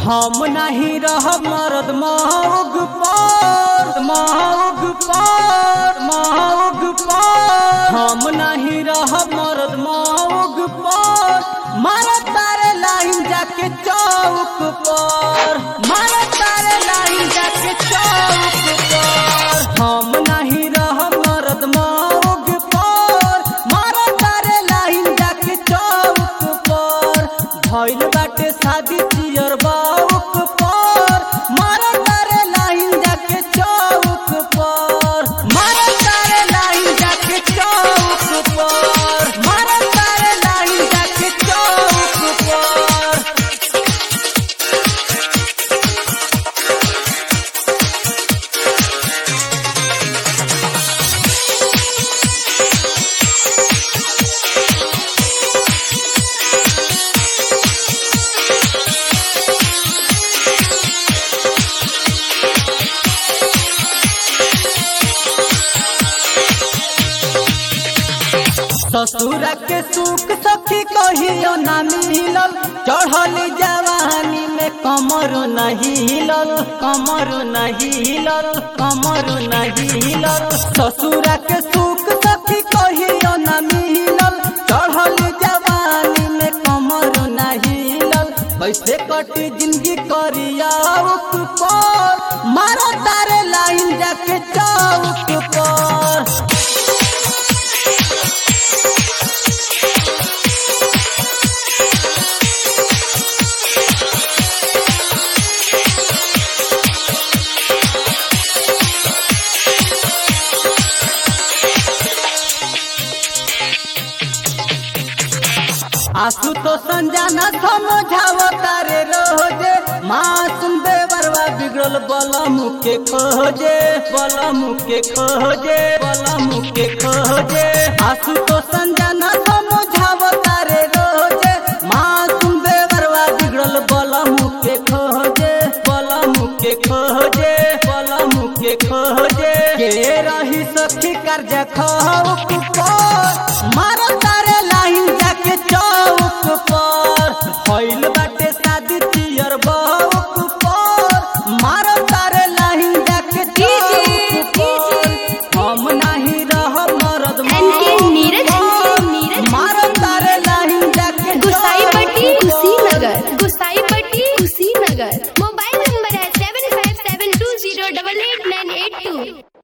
हम नहीं रहब मरद महग पर महग पर महग पर हम नहीं रहब मरद महग पर मारा तारे लाइन जाके चौक पर मारा तारे लाइन जाके चौक पर हम नहीं रहब मरद महग पर मारा तारे लाइन जाके चौक पर भइल बाटे शादी चियर बाउक पर मारा तारे लाइन जाके चौक पर मारा तारे लाइन जाके चौक पर मारा तारे लाइन जाके चौक पर ससुरा के सुख सखी कहियो ना मिलल चढ़ल जवानी में कमर नहीं हिलल कमर नहीं हिलल कमर नहीं हिलल ससुरा के सुख सखी कहियो ना मिलल चढ़ल जवानी में कमर नहीं हिलल कैसे कटी जिंदगी करिया पर मारा तारे लाइन जाके चौक पर आंसू तो संजाना समझाव तारे रोजे मासूम बेवरवा बिगड़ल बलम के खोजे बलम के खोजे बलम के खोजे आंसू तो संजाना समझाव तारे रोजे मासूम बेवरवा बिगड़ल बलम के खोजे बलम के खोजे बलम के खोजे के रही सखी कर्ज खौक पर मारो तारे लाइन जाके चौक पर भइल बाटे शादी तियर बौक पर मारो तारे लाइन जाके चौक पर हम नहीं रहब मरद एनके नीरज, एनके नीरज। मारो तारे लाइन जाके गुसाईपट्टी चौक पर। कुशीनगर गुसाईपट्टी कुशीनगर मोबाइल नंबर है seven five seven two zero double eight nine eight two